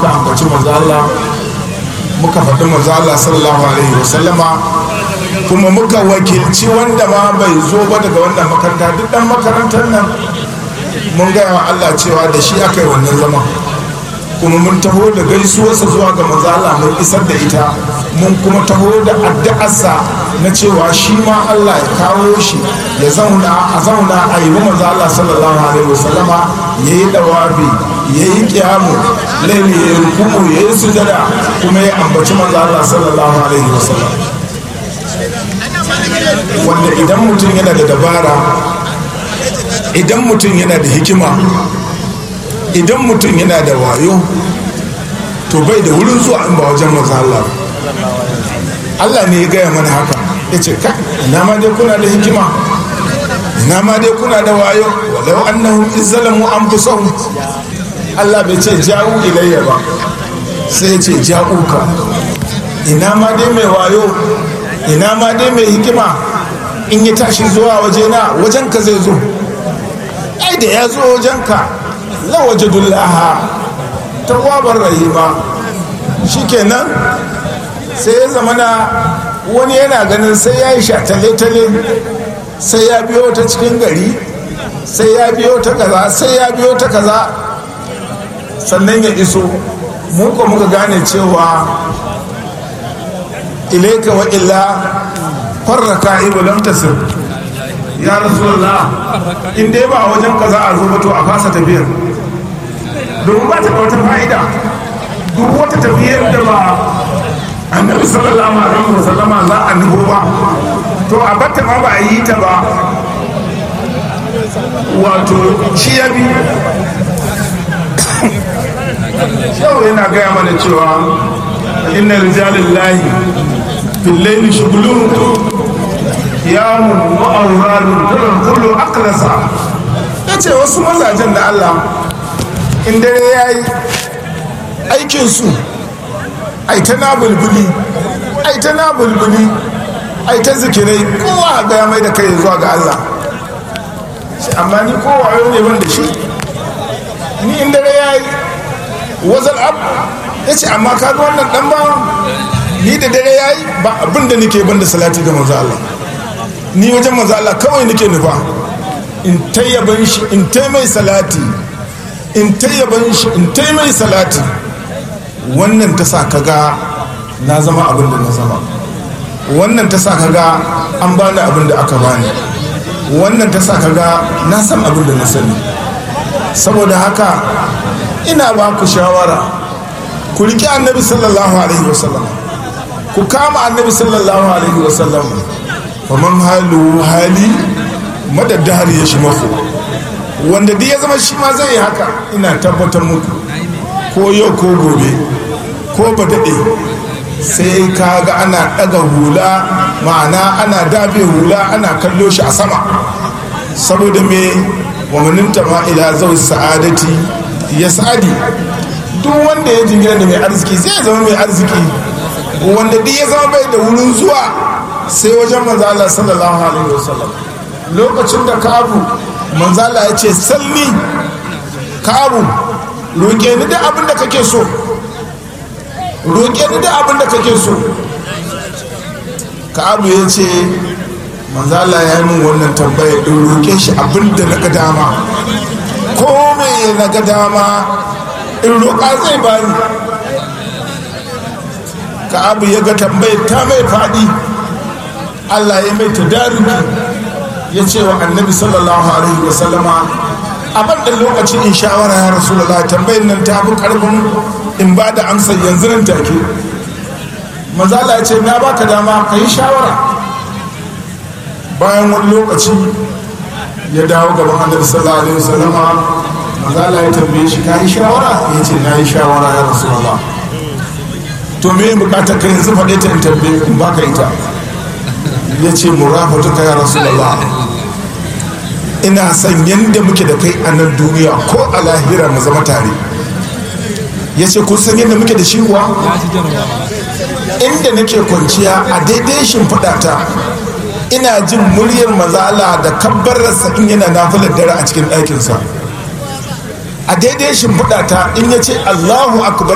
muka ambaci manzo Allah muka faɗi manzo Allah sallallahu alaihi wasallama kuma muka wakilci wanda ma bai zo ba daga wannan makaranta duk dan makarantar nan mun gaya wa Allah cewa da shi aka yi wannan zama kuma mun taho da gaisuwarsa zuwa ga manzo Allah mun isar da ita mun kuma taho da addu'arsa na cewa shi ma Allah ya kawo shi ya zauna a zauna a yi manzo Allah sallallahu alaihi wasallama ya yi dawabi ya yi kiyamu laili ya yi rukumu ya yi sujada kuma ya ambaci manzo Allah sallallahu alaihi wasallam wanda idan mutum yana da dabara idan mutum yana da hikima idan mutum yana da wayo to bai da wurin zuwa in ba wajen manzo Allah Allah ne ya gaya mana haka ya ce ka ina ma dai kuna da hikima ina ma dai kuna da wayo walau annahum izzalamu anfusahum Allah bai ce ja'u ilayya ba sai ya ce ja'uka ina ma dai mai wayo ina ma dai mai hikima in ya tashi zuwa wajena wajenka zai zo ai da ya zo wajenka lawajadullaha tawwabar rahima shikenan sai ya zamana wani yana ganin sai ya yi shatale-tale sai ya biyo ta cikin gari sai ya biyo ta kaza sai ya biyo ta kaza sannan ya iso mu ko muka gane cewa ilaika wa illa farraka ibu lam tasir ya rasulullah in dai ba wajen kaza a zo to a fasa tafiyar domin ba ta da wata fa'ida duk wata tafiyar da ba annabi sallallahu alaihi wasallama za a nubo ba to a batta ma ba a yi ta ba wato shi ya bi yau yana gaya mana cewa inna rijalin lahi fillaini shugulun yamun ma'aurarun tunan kullu aklasa ya ce wasu mazajen da allah in dare ya yi aikinsu ai ta na bulbuli ai ta na bulbuli ai ta zikirai kowa ga mai da kai zuwa ga Allah amma ni kowa yau ne wanda shi ni in dare ya yi wazal ab ya ce amma ka ga wannan dan ba ni da dare ya yi ba abin da nake ban da salati ga manzo Allah ni wajen manzo Allah kawai nake nufa in tayyaban shi in taimai salati in tayyaban shi in taimai salati wannan ta sa kaga na zama abin da na zama wannan ta sa kaga an bani abin da aka bani wannan ta sa kaga na san abin da na sani saboda haka ina ba ku shawara ku riƙe annabi sallallahu alaihi wasallam ku kama annabi sallallahu alaihi wasallam faman halu hali madaddahar ya shi mafi wanda duk ya zama shi ma zai yi haka ina tabbatar muku ko yau ko gobe ko ba daɗe sai ka ga ana ɗaga hula ma'ana ana dafe hula ana kallo shi a sama saboda me wamaninta ma ila zau sa'adati ya sa'adi duk wanda ya jingina da mai arziki zai zama mai arziki wanda duk ya zama bai da wurin zuwa sai wajen manzala sallallahu alaihi wasallam lokacin da kabu manzala ya ce salli kabu roƙe ni da abin da kake so roƙe ni da abin da kake so ka'abu ya ce manzala ya yi min wannan tambaya in roƙe shi abin da na ga dama ko mai na ga dama in roƙa zai bani ka'abu ya ga tambayar ta mai faɗi allah ya mai tadariki ya ce wa annabi sallallahu alaihi wasallama a ban lokacin in shawara ya rasu da tambayar nan ta fi karfin in ba da amsar yanzu nan take mazala ya ce na baka dama ka yi shawara bayan wani lokaci ya dawo gaban annabi sallallahu alaihi wasallama mazala ya tambaye shi ka yi shawara ya ce na yi shawara ya rasu da to me bukatar ka yanzu faɗe ta in tambaye in baka ita ya ce murafatu ka ya rasu da ina son yadda muke da kai a nan duniya ko a lahira mu zama tare ya ce kun san yadda muke da shi kuwa inda nake kwanciya a daidai shimfiɗata ina jin muryar mazala da kabbararsa in yana nafilar dare a cikin ɗakinsa a daidai shimfiɗata in ya ce allahu akbar